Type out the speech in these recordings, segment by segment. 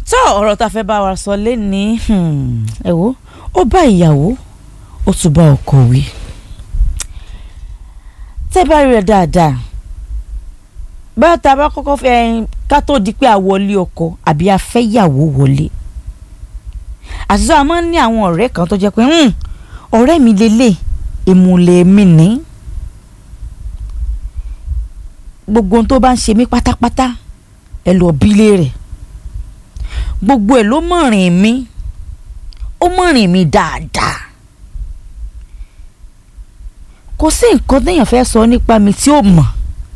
tó ọ̀rọ̀ tá a fẹ́ bá wa sọ lẹ́ni ẹ wo ó bá ìyàwó ó tún bá ọkọ wí tẹ́ bá rí rẹ̀ dáadáa báyọ̀ tá a bá kọ́kọ́ fẹ́ ká tó di pé a wọlé ọkọ àbí a fẹ́ yàwó wọlé àtúntò a máa ń ní àwọn ọ̀rẹ́ kan tó jẹ́ pé ọ̀rẹ́ mi lélẹ̀ ìmùlẹ̀ mi ní gbogbo ohun tó bá ń ṣe mí pátápátá ẹ lọ bílé rẹ̀ gbogbo ẹ̀ ló mọ̀rìn mi ó mọ̀rìn mi dáadáa kò sí nǹkan téèyàn fẹ́ sọ nípa mi tí ó mọ̀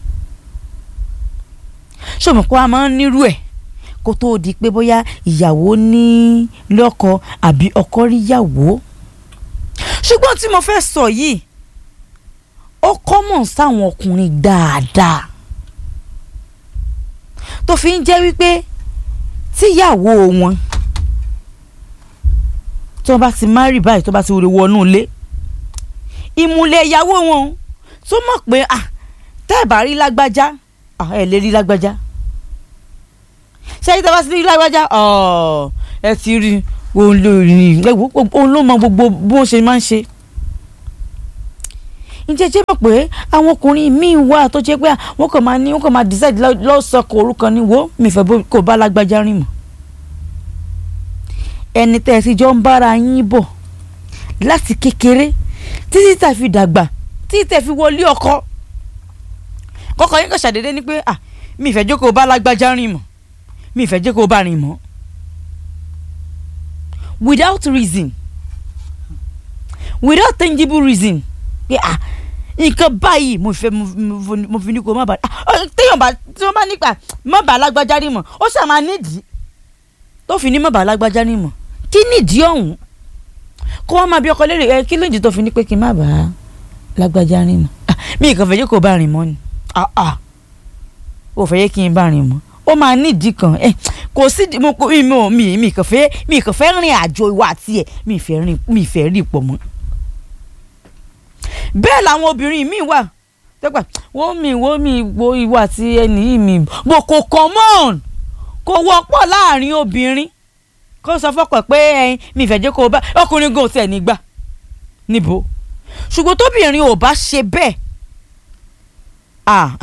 ṣòmọ kó a máa ń nírú ẹ̀ kó tóó di pé bóyá ìyàwó ní lọ́kọ àbí ọkọ rí yàwó ṣùgbọ́n tí mo fẹ́ sọ yìí ó kọ́mọ̀ sáwọn ọkùnrin dáadáa tó fi ń jẹ́ wípé tíyàwó wọn tí wọ́n bá ti márì báyìí tó bá ti wọlé wọnú ilé ìmùlẹ̀ ìyàwó wọn tó mọ̀ pé tẹ́ ẹ̀ bá rí lágbájá ẹ̀ lè rí lágbájá ṣé tí a bá ti rí lágbájá ẹ ti rí òun ló rí òun ló mọ gbogbo bó ṣe máa ń ṣe ǹjẹ́ jẹ́ mọ̀ pé àwọn ọkùnrin míì wà tó jẹ́ pé wọ́n kàn máa ní wọ́n kàn máa decide lọ́sọ̀kọ̀ orúkọ ní wo mi fẹ́ kó bá lágbájá rìn mọ́ ẹni tẹ́ ẹ ti jọ ń bára yín bọ̀ láti kékeré títí tẹ́ fi dàgbà títí tẹ́ fi wọlé ọkọ kọ́kọ́ yín kàn ṣàdédé ní pé ah mi fẹ́ jókòó bá lágbájá rìn mọ́ mi fẹ́ jókòó bá rìn mọ́ without reason without tangible reason pé ah nǹkan báyìí mo fẹ́ mo fi ní kó má bàa téèyàn bá tí wọ́n bá nípa má bàa lágbájá rí mọ̀ ó ṣáà máa nídìí tó fi ní má bàa lágbájá rí mọ̀ kí nídìí ọ̀hún kó wọ́n máa bí ọkọ lérè ẹ kí lóòjì tó fi ní pé kí n má bàa lágbájá rí mọ̀ mi kàn fẹ́ jẹ́ kó bá rìn mọ́ ni ò fẹ́ yẹ kí n bá rìn mọ́ ó máa nídìí kan ẹ kò sí mo mi mi kàn fẹ́ mi kàn fẹ́ rìn àjò ìwà àti ẹ̀ mi fẹ́ rìn mi fẹ́ rí pọ̀ mọ́ bẹ́ẹ̀ làwọn obìnrin míì wà tẹ́gbà wọ́n mi wọ́n mi wo ìwà àti ẹni yìí mi bò kò common kò wọ́pọ̀ láàrin obìnrin kó sọ fọ́pọ̀ pé ẹyin mi ìfẹ́ jẹ́ kó o bá ọkùnrin gan tiẹ̀ nígbà níbo ṣùgbọ́n tóbìnrin ò bá ṣe bẹ́ẹ̀ ah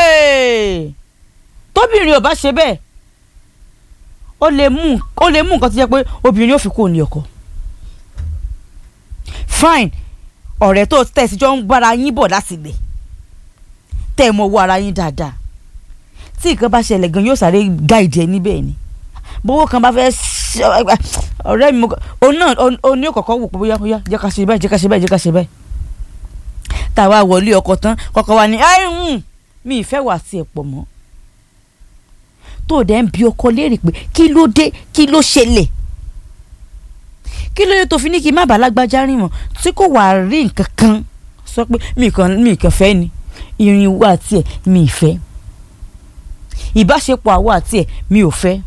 tóbìnrin ò bá ṣe bẹ́ẹ̀ ó lè mú ó lè mú nǹkan tó jẹ́ pé obìnrin ò fi kó ní ọkọ fine ọ̀rẹ́ tó tẹ̀sí jọ ń bára yín bọ̀ láti lè tẹ́ ẹ mọ owó ara yín dáadáa tí nǹkan bá ṣẹlẹ̀ gan yóò sáré gáìdì ẹ níbẹ̀ ni bówó kan bá fẹ́ ọ̀rẹ́ mi òun náà òun ní kọ̀kọ́ wò pé bóyá bóyá jẹ́ ká ṣe báyìí jẹ́ ká ṣe báyìí jẹ́ ká ṣe báyìí táwa wọlé ọkọ tán kọ́kọ́ wa ni mi ìfẹ́ wà sí ẹ̀ pọ̀ mọ́ tó dẹ̀ ń bi ọkọ léèrè pé kí ló dé kí ló ṣẹlẹ̀ kí ló dé tó fi ní kí n má bàa lágbájá rìn mọ́ tí kò wá rí nǹkan kan sọ pé mi kàn mi kàn fẹ́ ni irin wo àti ẹ̀ mi ì fẹ́ ìbáṣepọ̀ àwọ̀ àti ẹ̀ mi ò fẹ́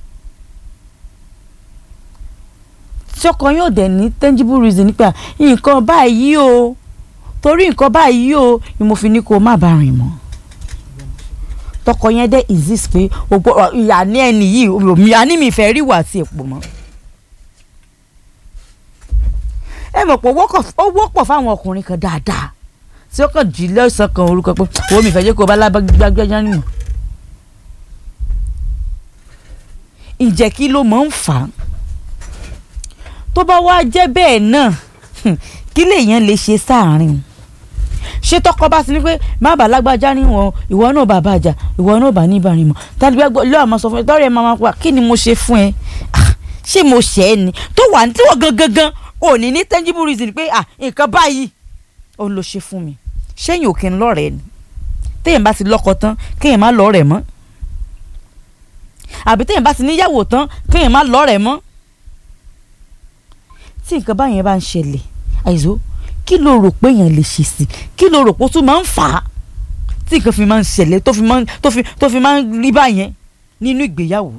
tí ọkọ yóò dẹ̀ ní tangible reason nípa nǹkan báyìí o torí nǹkan báyìí o ni mo fi ní kó má bàa rìn mọ́ tọkọ yẹn dẹ́ exist pé ìyá ní ẹni yìí ìyá ní mi fẹ́ rí wà àti èpò mọ́ ẹ mọ̀ pé ó wọ́pọ̀ fáwọn ọkùnrin kan dáadáa tí ó kàn jí lọ́sàn kan orúkọ pé owó mi fẹ́ jẹ́ kó o bá lágbájá nìyẹn. ǹjẹ́ kí ló máa ń fà á tó bá wá jẹ́ bẹ́ẹ̀ náà kí lèèyàn lè ṣe sáàárín ṣé tọkọ bá ti ní pé má bàa lágbájá níwọ̀n ìwọ náà bá bàjá ìwọ náà bá níbàárín mọ́ tàbí lọ́wọ́ àmọ́ sọ fún ẹ tọ́rọ̀ ẹ máa pa kí ni mo ṣe fún ẹ ṣé mo ṣẹ́ ẹ ni tó wà ní tí wọ́n gangan gan ò ní ní tangible reason pé ah nǹkan báyìí òun ló ṣe fún mi ṣẹ́yìn òkè ń lọ́rẹ̀ẹ́ ni téèyàn bá ti lọ́kọ tán kéèyàn má lọ́rẹ̀ẹ́ mọ́ àbí téèyàn bá ti níyàwó tán kéèyàn má lọ́rẹ̀ẹ́ mọ́ tí nǹkan báyẹn bá ń ṣẹlẹ̀ àìsó kí ló rò pé èèyàn lè ṣe sí kí ló rò pé ó tún máa ń fà á tí nǹkan fi máa ń ṣẹlẹ̀ tó fi máa ń tó fi tó fi máa ń rí báyẹn nínú ìgbéyàwó.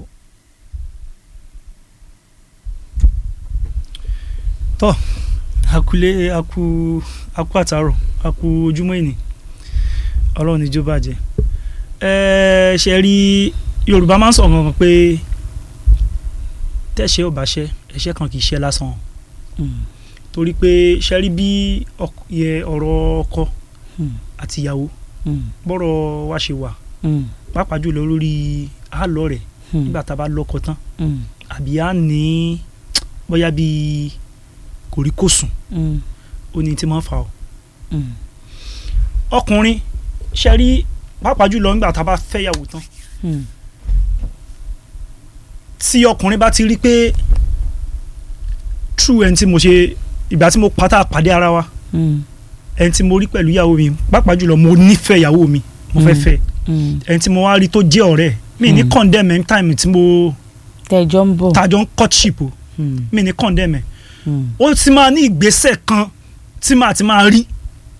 tọ́ akulé aku aku àtàrọ̀ aku ojúmọ́ ìní ọlọ́run níjó bàjẹ́ ẹ ṣe rí yorùbá máa ń sọ̀rọ̀ kan pé tẹ́ṣẹ́ ò bá ṣẹ́ ẹ̀ṣẹ́ kan kì í ṣẹ́ lásán Mm. torí pé ṣẹ́rí bí ọk- yẹ ọ̀rọ̀ ọkọ Mm. àti ìyàwó Mm. bọ́rọ̀ wa ṣe wà Mm. pàápàá jùlọ lórí àlọ́ rẹ̀ Mm. nígbà tá a bá lọ́kọ tán Mm. àbí à ní bóyá bíi kòríkòsùn Mm. ó ní tí máa ń fà ọ́ Mm. ọkùnrin ṣẹ́rí pàápàá jùlọ nígbà tá a bá fẹ́yàwó tán Mm. tí ọkùnrin bá ti rí pé true ẹni tí mo ṣe ìgbà tí mo pátá pàdé ara wa Mm. ẹni tí mo rí pẹ̀lú ìyàwó mi pàápàá jùlọ mo nífẹ̀ẹ́ ìyàwó mi mo fẹ́ Mm. fẹ́ Mm. ẹni tí mo wá rí tó jẹ́ ọ̀rẹ́ mi ní Mm. condemn ẹ̀ time tí mo tẹjọ ń bọ̀. tajọ ń courtship o Mm. mi ní condemn ẹ̀ Mm. ó ti máa ní ìgbésẹ̀ kan tí màá ti máa rí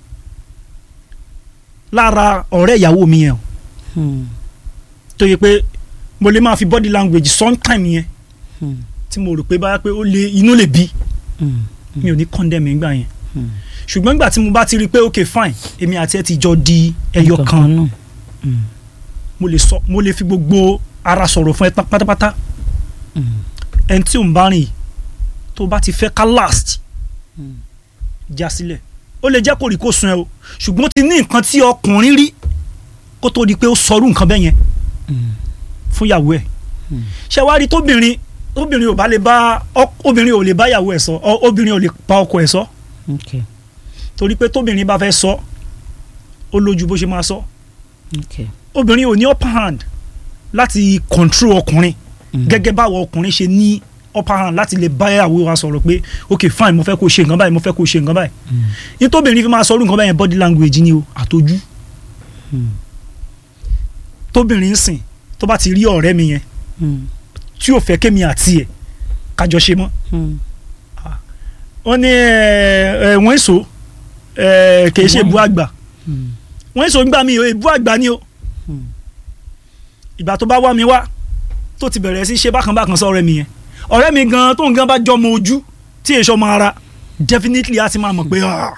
lára ọ̀rẹ́ ìyàwó mi yẹn o Mm. tó yẹ pé mo lè máa fi body language sometime yẹn Mm. tí mo rò pé báyà pé ó lè inú lè bí Mm. mi ò ní condemn ẹ̀ ńgbà yẹn Mm. ṣùgbọ́n nígbà tí mo bá ti rí i pé ok fine èmi àti ẹ ti jọ di ẹyọ Nǹkan kan náà. Mm. mo lè sọ mo lè fi gbogbo ara sọ̀rọ̀ fún ẹ tán pátápátá Mm. ẹni tí ò ń bá rìn yìí tó bá ti fẹ́ ká last Mm. já sílẹ̀ ó lè jẹ́ kó rí kó sun ẹ o ṣùgbọ́n ó ti ní nǹkan tí ọkùnrin rí kó tó di pé ó sọrú nǹkan bẹ́ẹ̀ yẹn Mm. fún ìyàwó ẹ̀ Mm. ṣé wàá rí tóbìnrin tóbìnrin ò bá lè bá ọ- obìnrin ò lè bá ìyàwó ẹ̀ sọ ọ- obìnrin ò lè bá ọkọ ẹ̀ sọ Okay. torí pé tóbìnrin bá fẹ́ sọ ó lójú bó ṣe máa sọ Okay. obìnrin ò ní upper hand láti control ọkùnrin Mm. gẹ́gẹ́ báwo ọkùnrin ṣe ní upper hand láti lè bá ìyàwó wa sọ̀rọ̀ pé ok fine mo fẹ́ kó ṣe nǹkan báyìí mo fẹ́ kó ṣe nǹkan báyìí Mm. ní tóbìnrin fi máa sọ̀rọ̀ nǹkan báyìí body language ni o àtọ́jú Mm. tóbìnrin ń sìn tó bá ti rí ọ̀rẹ́ mi yẹn Mm. tí ò fẹ́ kémi àti ẹ̀ kájọ ṣe mọ́ Mm. wọ́n ní ẹ ẹ wọ́n èso ẹ kì í ṣe ìbú àgbà Mm. wọ́n èso nígbà mi ò ìbú àgbà ni o Mm. ìgbà tó bá wá mi wá tó ti bẹ̀rẹ̀ sí ṣe bákan bákan sọ ọ̀rẹ́ mi yẹn ọ̀rẹ́ mi gan tó ń gan bá jọmọ ojú tí èso ọmọ ara definitely a ti máa mọ̀ pé ah,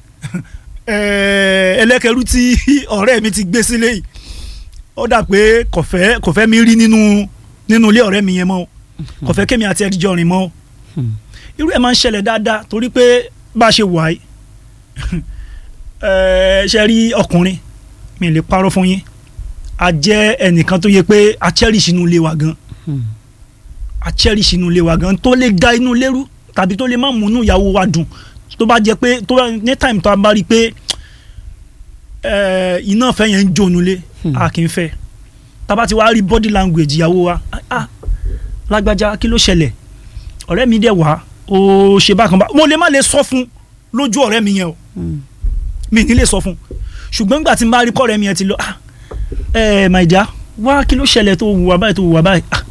eh, ẹlẹ́kẹ̀rú tí ọ̀rẹ́ mi ti gbé sílé yìí ó dà pé kò fẹ́ kò fẹ́ mi rí nínú nínú ilé ọ̀rẹ́ mi yẹn mọ́ o kò fẹ́ kémi àti ẹ̀díjọ́ rìn mọ́ o Mm. irú ẹ̀ máa ń ṣẹlẹ̀ dáadáa torí pé bá a ṣe wà yìí eh, ṣe rí ọkùnrin mi lè parọ́ fún yín a jẹ́ ẹnìkan tó yẹ pé a cherish inú ilé wa gan Mm. a cherish inú ilé wa gan tó lè da inú ilé rú tàbí tó lè má múnú ìyàwó wa dùn tó bá jẹ́ pé tó bá ní time tó a bá rí i pé eh, iná fẹ́ yẹn ń jó inú ilé Hmm. a kì í fẹ́ tá bá ti wá rí body language ìyàwó wa ah, ah lágbájá kí ló ṣẹlẹ̀ ọ̀rẹ́ mi dẹ̀ wá ó ṣe bákan bá mo lè má lè sọ fún lójú ọ̀rẹ́ mi yẹn o Mm. mi ní lè sọ fún ṣùgbọ́n nígbà tí n bá rí kọ́rẹ́ mi yẹn ti lọ ah ẹ my dear wá kí ló ṣẹlẹ̀ tó wùwà báyìí tó wùwà báyìí ah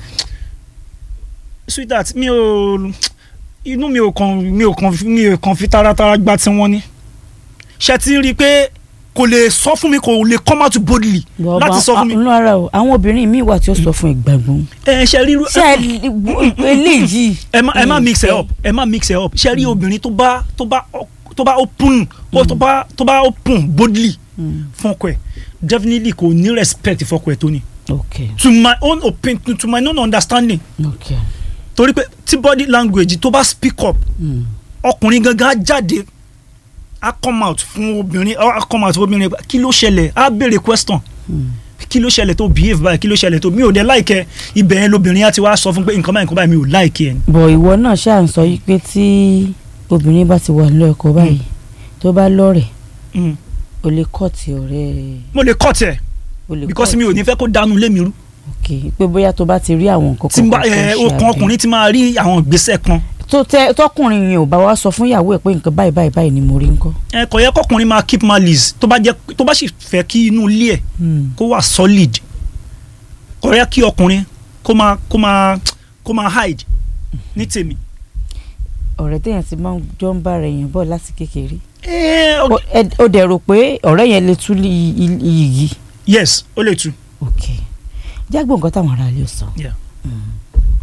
sweetheart mi ò inú mi ò kàn mi ò kàn mi ò kàn fi taratara gba tí wọ́n ní ṣe ti ń rí i pé kò lè sọ fún mi kò lè come out boldly Bọ̀ láti bá- sọ fún mi nínú ara o àwọn obìnrin míì wà tí ó sọ fún ìgbàgbọ́n. ẹ ṣe ríru ṣé ẹ eléyìí. ẹ má ẹ má mix ẹ ìfẹ́. up ẹ má mix ẹ up ṣe rí obìnrin tó bá tó bá tó bá open tó bá tó bá open boldly Mm. fọkọ ẹ definitely kò ní respect fọkọ ẹ tó ní Okay. to my own opinion to, to my own understanding Okay. torí pé tí body language tó bá speak up Mm. ọkùnrin gangan á jáde á come out fún obìnrin á come out fún obìnrin kí ló ṣẹlẹ̀ á béèrè question Mm. kí ló ṣẹlẹ̀ tó behave báyìí kí ló ṣẹlẹ̀ tó mi ò dé láìkẹ́ ibẹ̀ yẹn lobìnrin á ti wá sọ fún pé nǹkan báyìí nǹkan báyìí mi ò láìkẹ́ ẹ̀ bọ̀ ìwọ náà ṣáà ń sọ yí pé tí obìnrin bá ti wà nílò ẹ̀kọ́ báyìí tó bá lọ́rẹ̀ Mm. o lè kọ́ọ̀tì ọ̀rẹ́ mo lè cut ẹ̀ o lè because mi ò ní fẹ́ kó dánú lé mi rú ok pé bóyá tó bá ti rí àwọn nǹkan tí n bá kan tó ẹ ṣe okun àbí- ọkùnrin ti máa rí àwọn ìgbésẹ̀ kan tó tẹ tọkùnrin yẹn ò bá wá sọ fún ìyàwó ẹ̀ pé nǹkan báyìí báyìí báyìí ni mo rí ńkọ́. ẹ kò yẹ kọkùnrin máa keep malice tó bá jẹ tó bá sì fẹ́ kí inú ilé ẹ̀ Mm. kó wà solid kò yẹ kí ọkùnrin kó máa kó máa kó máa hide ní tèmi. ọ̀rẹ́ téèyàn ti máa ń jọ ń bára èèyàn bọ̀ láti kékeré ẹ O- ẹ- ó dẹ̀ rò pé ọ̀rẹ́ yẹn lè tú iyì yìí yes ó lè tu. ok jágbó nǹkan táwọn ará ilé sọ. Yeah. Mm.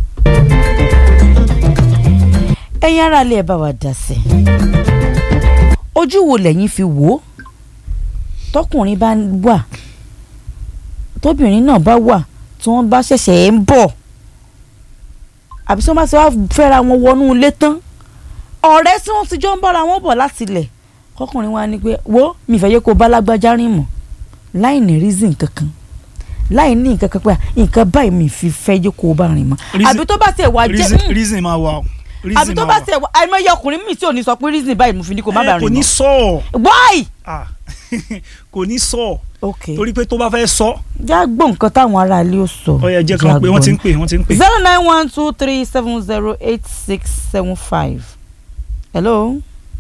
ẹ̀yin ará ilé ẹ bá wa dá sí i ojú wo lẹ́yìn fi wò ó tọkùnrin bá wà tóbìnrin náà bá wà tí wọ́n bá ṣẹ̀ṣẹ̀ ń bọ̀ àbí tí wọ́n bá ti wá fẹ́ra wọn wọnú ilé tán ọ̀rẹ́ tí wọ́n ti jọ ń bára wọn bọ̀ láti ilẹ̀ kọkùnrin wa ni pé wo mi fẹ́ yẹ kó bá lágbájá rìn mọ́ láì ní reason kankan láì ní nǹkan kan pé nǹkan báyìí mi fi fẹ́ yẹ kó bá rìn mọ́ Reason- àbí tó bá tiẹ̀ wá jẹ́ reason mm, reason máa wà o àbí reason tó máa bá wà. tiẹ̀ wá àìmọye ọkùnrin mi tí ò ní sọ pé reason báyìí mo fi ní kó má bá Eh, kò rìn ní mọ́ sọ ọ why. Ah, kò ní sọ ọ ok torí pé tó bá fẹ́ sọ já gbọ́ nǹkan táwọn aráalé ó sọ. ọ yẹ jẹ́ kan pé wọ́n ti ń pè wọ́n ti ń pè. zero nine one two three seven zero eight six seven five. hello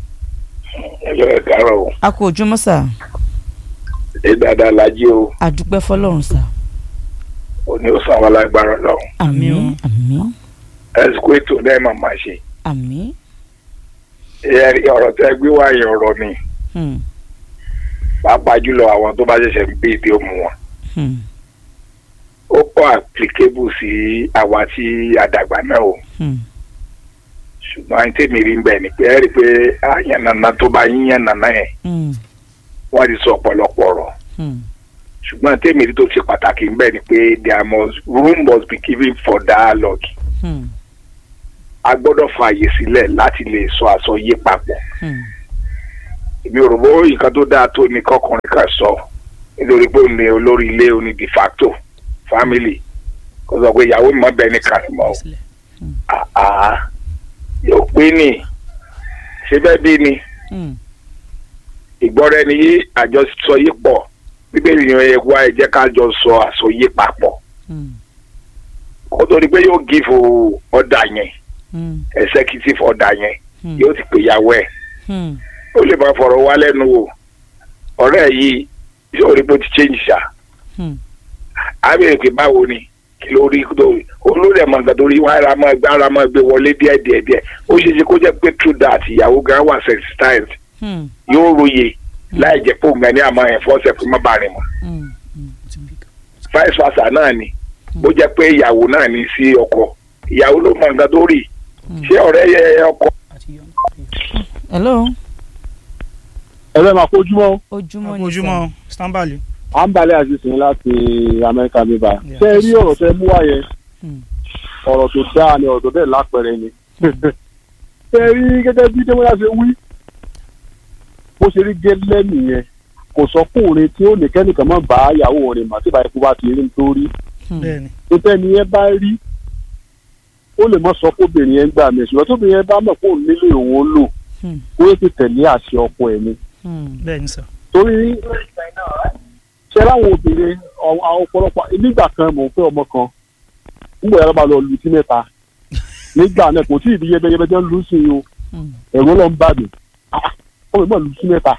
ẹjọ ẹ káàárọ̀ o a kò ojúmọ́ sà ẹ dáadáa lajẹ o àdúpẹ́ fọlọ́run sà. òní ó sàn wà lágbára lọ Àmín o. àmín àmín ẹsùkú ètò náà máa máa ṣe àmín. ẹ rí ọ̀rọ̀ tẹ́ gbé wá yẹn ọ̀rọ̀ ni Hmm, pàápàá jùlọ àwọn tó bá ṣẹ̀ṣẹ̀ ń gbé ìdí òmù wọn hmm, ó pọ̀ applicable sí àwa tí àdàgbà náà o hmm, ṣùgbọ́n àyìn tèmi rí ń bẹ̀ ni pé ẹ rí i pé àyàn nàna tó bá yíyan nàna yẹn hmm, wọ́n ti sọ ọ̀pọ̀lọpọ̀ ọ̀rọ̀ hmm, ṣùgbọ́n tèmi rí tó ṣe pàtàkì ń bẹ̀ ni pé there must room must be given for dialogue hmm, a gbọ́dọ̀ fààyè sílẹ̀ láti lè sọ àsọyé papọ̀ hmm, èmi ò rò bó nǹkan tó dáa tó ní kọkùnrin kan sọ nítorí pé òun ni olórí ilé òun ni de facto family kó sọ pé ìyàwó mi mọ bẹ́ẹ̀ ní kàtìmọ́ o àá yóò pé ní ṣé bẹ́ẹ̀ bí ni hmm, ìgbọ́ra ẹni yé àjọsọ yìí pọ̀ bíbélì yẹn ẹ wá ẹ jẹ́ ká jọ sọ àsọyé papọ̀ hmm, kó tó di pé yóò give ọ̀dà yẹn hmm, executive ọ̀dà yẹn hmm, yóò ti pè ìyàwó ẹ̀ hmm, ó lè máa fọ̀rọ̀ wá lẹ́nu wò ọ̀rẹ́ yìí yóò rí bó ti change ṣá hmm, àbẹ̀rẹ̀ pé báwo ni kí ló rí tó olórí ẹ̀mọ̀ nǹkan tó rí wọn ara máa gbé ara máa gbé wọlé díẹ̀ díẹ̀ díẹ̀ ó ṣe é ṣe kó jẹ́ pé true that ìyàwó gan wà sensitized hmm, yóò róye láì jẹ́ pé òun gan ní àmọ́ ẹ̀ fọ́ọ̀sẹ̀ fún má bàa rìn mọ́ hmm, hmm. vice versa náà ni bó jẹ́ pé ìyàwó náà ní sí ọkọ ìyàwó ló mọ nǹkan tó rí ṣé ọ̀rẹ́ yẹ ọkọ hello ẹ̀rọ máa kojúmọ́ ojúmọ́ ni sà. ojúmọ́ stanbali. à ń balẹ̀ àṣìṣe láti amẹ́ríkà bíbá Yeah. ṣé ẹ rí ọ̀rọ̀ tẹ mú wá yẹn Hmm, ọ̀rọ̀ tó dáa ni ọ̀rọ̀ tó bẹ́ẹ̀ lápẹẹrẹ ni ṣé ẹ rí gẹ́gẹ́ bí dẹ́mọ́lá ṣe wí bó ṣe rí gẹ́lẹ́ nìyẹn kò sọkùnrin tí ó ní kẹ́nìkan má bá ìyàwó rẹ̀ mà tí ìbá ikú bá ti rí nítorí hmm, bẹ́ẹ̀ni títẹ́ ni ẹ bá rí ó lè mọ sọ fóbìnrin yẹn gbà mí ṣùgbọ́n tóbìnrin yẹn bá mọ̀ kó nílé òun ó lò hmm, ó yẹ ti tẹ̀lé àṣẹ ọkọ ẹ̀ ni hmm, bẹ́ẹ̀ni sir. torí ṣe láwọn obìnrin ọ- àwọn ọ̀pọ̀lọpọ̀ nígbà kan mò ń fẹ́ ọmọ kan nígbà yàrá bá lọ lu sí mẹ́ta nígbà náà kò tí ì di yẹbẹyẹbẹ jẹ́ ń lu sí i o hmm. ẹ̀rọ ló ń bà mí Ah, ọmọ ìgbà lu sí mẹ́ta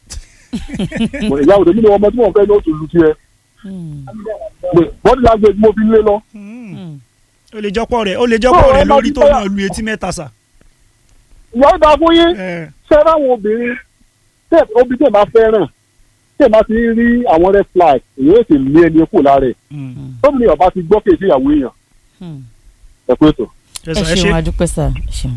Mo ní, ìyá òde nínú ọmọ tí wọ́n fẹ́ ní ó tún lu sí ẹ Hmm, bọ́dí lágbègbè mo fi ń lé lọ Hmm. hmm. ó lè jọ́pọ̀ rẹ̀ ó lè jọ́pọ̀ Oh, rẹ̀ ẹ máa lórí fi tó bẹ́ẹ̀- náà lu etí mẹ́ta sà. ìyá ó dáa fún yín Eh, ṣe láwọn obìnrin tẹ obì tẹ bá fẹ́ràn tẹ bá ti rí àwọn red flag èyí ó sì lé ẹni kù lára ẹ̀ hmm. tóbi ni ọba ti gbọ́ kéèké ìyàwó èèyàn Hmm. ẹ pé tó. ẹ ẹ sọ ẹ ṣeun ṣe adúpẹ́ sà ẹ ṣeun.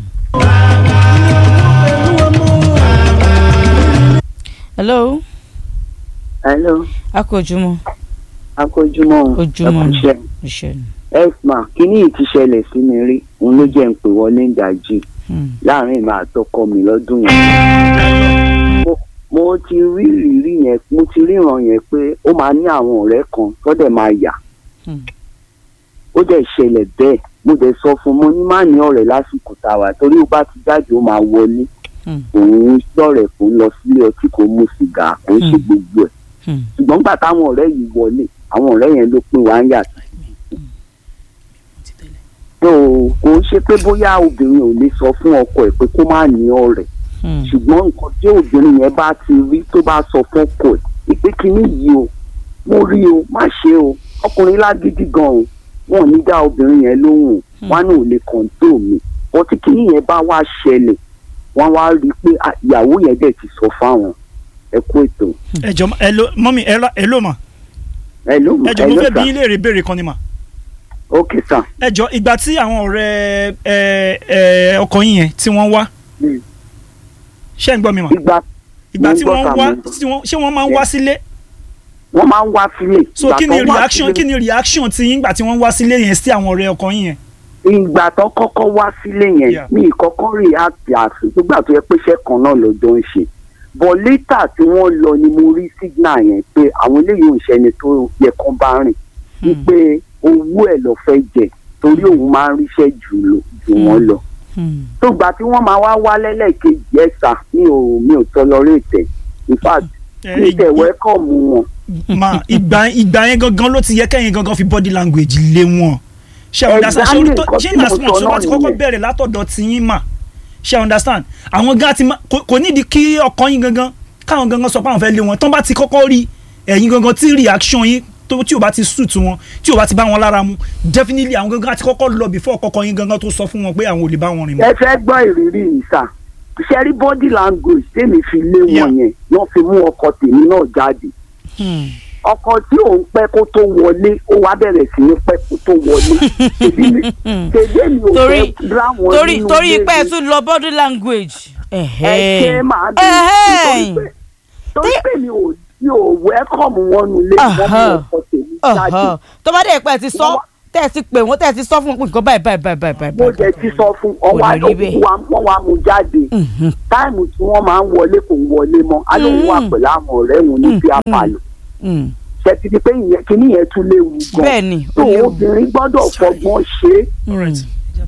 hello hello a kò ojúmọ́ akójúmọ́ ojúmọ́ ni ẹkúṣẹ́ iṣẹ́ ni. esma kíní yìí ti ṣẹlẹ̀ sí mi rí òun ló jẹ́ ń pè wọlé ń dájú Hmm, láàrin ìmọ̀ àtọkọ mi lọ́dún yẹn. Mo- mo ti rí ìrírí yẹn mo ti ríran yẹn pé ó máa ní àwọn ọ̀rẹ́ kan tó dẹ̀ máa yà hmm, ó dẹ̀ ṣẹlẹ̀ bẹ́ẹ̀ mo dẹ̀ sọ fún un mo ní má ní ọ̀rẹ́ lásìkò tá a wà torí ó bá ti jáde ó máa wọlé hmm, òun sọ̀rẹ̀ kó lọ sílé ọtí kó mu sìgá kó ṣe Hmm. gbogbo ẹ̀ hmm, ṣùgbọ́n gbà táwọn ọ̀rẹ́ yìí wọlé àwọn ọ̀rẹ́ yẹn ló pín wá ń yàtọ̀. tó kò ń ṣe pé bóyá obìnrin ò lè sọ fún ọkọ ẹ̀ pé kó má ní ọ̀rẹ́ hmm, ṣùgbọ́n nǹkan tí obìnrin yẹn bá ti rí tó bá sọ fún ọkọ ẹ̀ ìpè kínní yìí o mo rí o má ṣe o ọkùnrin lágídí gan o wọn ò ní dá obìnrin yẹn lóhùn o wọn náà ò lè kọ̀ǹtò mi wọn tí kínní yẹn bá wá ṣẹlẹ̀ wọn wá rí i pé ah, ìyàwó yẹn dẹ̀ ti sọ fáwọn ẹ kú ètò ẹ jọ ẹ lo mọ́mí ẹ lọ- ẹ ló mà ẹ ló mọ ẹ jọ mo fẹ́ bí ilé rè béèrè kan ni mà ok sir. ẹ jọ ìgbà tí àwọn ọ̀rẹ́ ẹ ẹ ọkọ yín yẹn tí wọ́n wá Mm. ṣé ń gbọ́ mi mà ìgbà ìgbà mo ń tí gbọ́ wọ́n sà, wá mo ń gbọ́. tí wọ́n ṣé wọ́n máa ń wá sílé wọ́n máa ń wá sílé. so Ìgbà kí ni tó wá reaction sílé- kí ni reaction ti yín gbà tí wọ́n wá sílé yẹn sí àwọn ọ̀rẹ́ ọkọ yín yẹn ìgbà tó kọ́kọ́ wá sílé yẹn Yeah. mi ìkọ́kọ́ react àfi nígbà tó yẹ pé iṣẹ́ kan náà lọ́jọ́ ń ṣe but later tí wọ́n lọ ni mo rí signal yẹn pé àwọn eléyìí ò ń ṣẹni tó yẹ kán bá rìn wípé owó ẹ̀ lọ fẹ́ jẹ torí òun máa ń ríṣẹ́ jù lọ jù wọ́n lọ Hmm. tó gbà tí wọ́n máa wá wá lẹ́lẹ́kejì ẹ̀sà mi ò mi ò tolerate ẹ̀ in fact Eh, mi tẹ̀ wẹ́kọ̀mù wọn ma ìgbà ìgbà yẹn gangan ló ti yẹ kẹ́yìn gangan fi body language lé wọn ṣe understand ṣe Exactly, orí tó nǹkan ṣe tí na mo small sọ ṣe wọ́n ti náà kọ́kọ́ nìyẹn. bẹ̀rẹ̀ látọ̀dọ̀ tí yín mà ṣe understand àwọn gan ti ma kò kò nídìí kí ọkọ yín gangan káwọn gangan sọ pé àwọn fẹ́ lé wọn tán bá ti kọ́kọ́ rí ẹ̀yin gangan tí reaction yín tó tí o bá ti suit wọn tí o bá ti bá wọn lára mu definitely àwọn gangan ti kọ́kọ́ lọ before kọ́kọ́ yín gangan tó sọ fún wọn pé àwọn ò lè bá wọn rìn mọ́. ẹ fẹ́ gbọ́ ìrírí yìí sà ṣẹ́rí body language tèmi fi lé Yeah. wọn yẹn wọ́n fi mú ọkọ tèmi náà jáde Hmm. ọkọ tí òun pẹ́ kó tó wọlé ó wá bẹ̀rẹ̀ sí ní pẹ́ kó tó wọlé tèmi mi- tèmi mi ò torí fẹ́ dá wọn torí nínú torí ilé pé ẹ mi. tún lọ body language. ẹ ṣe máa bí Ẹhẹ́n. torí pé torí pé mi ò mi ò wẹ́kọ̀mù wọn nulẹ̀ wọ́n mú Aha. ọkọ tèmi jáde Ọ̀hán. tó bá dé pẹ́ ẹ ti sọ Wọ́n wá- tẹ́ ẹ ti pè wọ́n tẹ́ ẹ ti sọ fún wọn pé nǹkan báyìí báyìí báyìí báyìí báyìí. mo jẹ ti sọ fún ọwọ́ Kò ní rí bẹ́ẹ̀. wọ́n wá mú jáde Mhm. táìmù tí wọ́n máa ń wọlé kò ń wọlé mọ́ alóhùn wà Mm. pẹ̀lú àwọn ọ̀rẹ́ wọn ní bí apàlọ́ Hmm. ṣètì ti pé ìyẹn kíní yẹn tún léwu gan bẹ́ẹ̀ ni tó ó léwu. obìnrin gbọ́dọ̀ fọgbọ́n ṣe é Alright.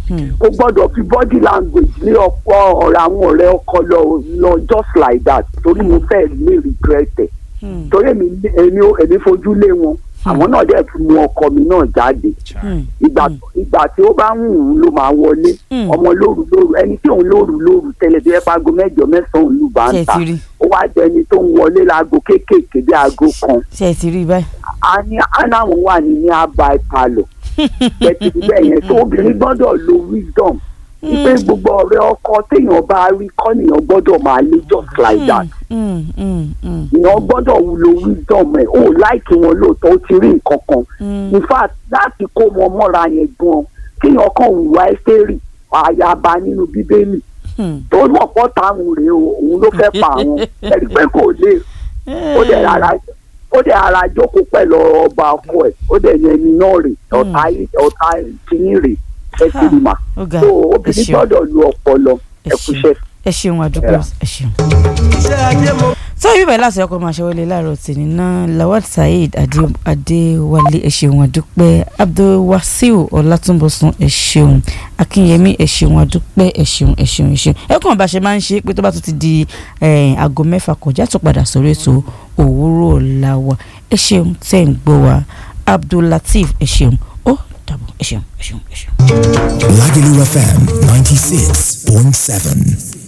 ó gbọ́dọ̀ fi body language lé ọ̀pọ̀ ọ̀rọ̀ àwọn ọ̀rẹ́ ọkọ lọ lọ just like that torí mo fẹ́ lè regret ẹ̀ Hmm. torí èmi èmi ò- èmi fojú lé wọn àwọn náà dẹ̀ fi mú ọkọ mi náà jáde Hmm. ìgbà ìgbà tí ó bá wù ú ló máa wọlé Mm. ọmọ lóru lóru ẹni tí òun lóru lóru tẹ́lẹ̀ bí ẹ pago mẹ́jọ mẹ́sàn-án òun lù bá ṣe ń ẹ ta ti rí ó wá jẹni tó ń wọlé láago kéékèèké bí aago kan ṣe ẹ ti rí báyìí. a ní aláwọn wà ní ní abba ìpalọ̀ bẹ́ẹ̀ ti bẹ́ẹ̀ yẹn tó obìnrin gbọ́dọ̀ lo wisdom ìpè gbogbo ọ̀rẹ́ ọkọ téèyàn bá rí kọ́nìyàn gbọ́dọ̀ máa lé just like that Hmm. Hmm. Hmm. èèyàn gbọ́dọ̀ lo wisdom ẹ̀ ó láìkí wọn lóòótọ́ ó ti rí nǹkan kan Hmm. in fact láti kó wọn mọ́ra yẹn gan kéèyàn kàn hùwà ẹ́sẹ̀rì àyàbá nínú bíbélì Hmm. tó mọ̀ pọ́ táwọn rèé o òun ló fẹ́ pa àwọn ẹ̀rí pé kò lè ó dẹ̀ rárá ó dẹ̀ ara jókòó pẹ̀lú ọba ọkọ ẹ̀ ó dẹ̀ yẹn ẹni náà rè ọ̀tá ọ̀tá tìyín rè ẹ ti rí mà ó ga so ẹ obìnrin ṣeun gbọ́dọ̀ lu ọpọlọ ẹ ẹ kúṣẹ́. ẹ ṣeun àdúgbò Yeah. ẹ ṣeun. sọ yìí bẹ́ẹ̀ láti ọkọ̀ máa ṣẹwọlé láàárọ̀ tèmi náà lawal saheed Adé- adéwálé ẹ ṣeun àdúpẹ́ abdulwasiu ọlátúnbọ̀sún ẹ ṣeun akínyẹmí ẹ ṣeun àdúpẹ́ ẹ ṣeun ẹ ṣeun ẹ ṣeun ẹ kàn bá ṣe máa ń ṣe pé tó bá tún ti di eh, aago mẹ́fà kọjá tó padà sórí ètò òwúrọ̀ ọ̀la wa ẹ ṣeun tẹ́ ń gbọ́ wa abdullateef ẹ ṣeun ó dàbọ̀ ẹ ṣeun ẹ ṣeun ẹ ṣeun. Lagelu FM 96.7.